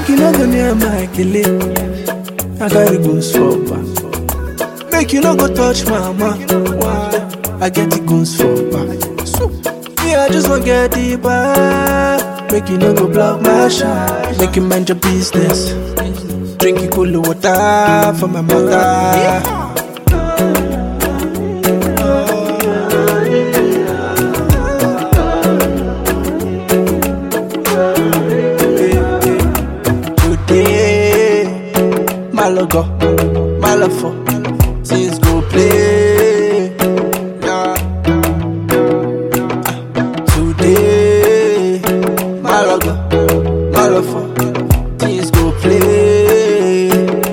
Make you no go near my kele. I got the goons for back. Make you no go touch mama. Why? I get the goons for back. So, me, I just want get the back. Make you no go block my shine. Make you mind your business. Drink you cool water for my mother. Today, my logo, my love for things go play. Yeah. Today, my logo, my love for things go play.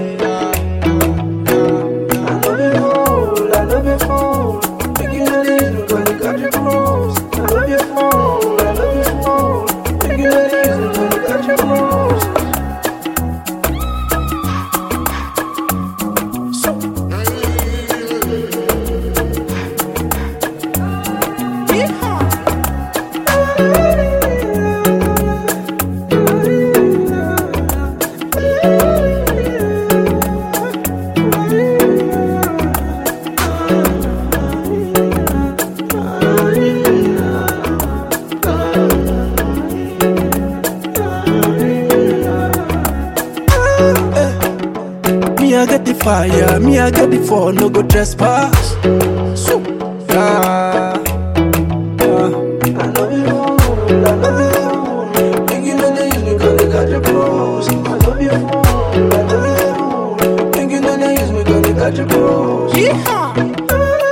I love you fool, I love you fool. Make you know this, we gonna cut your clothes. I love you fool, I love you fool. Make you know this, we gonna cut your clothes. Me, I get the fire, me, I get the fall, no go trespass. So, yeah. yeah. I love you, I love you. Make you know they use me cause they got your clothes. I love you, I love you. Make you know they use me cause they got your clothes.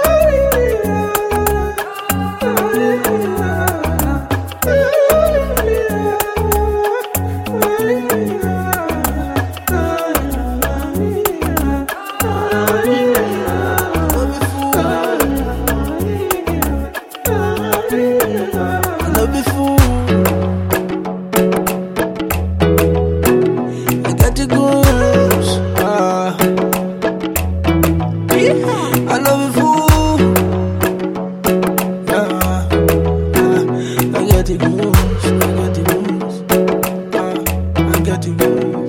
I love you, fool. I got the goons. Ah. I love you, fool. Ah. Ah. I got the goons. I got the goons. Ah. I got the goons.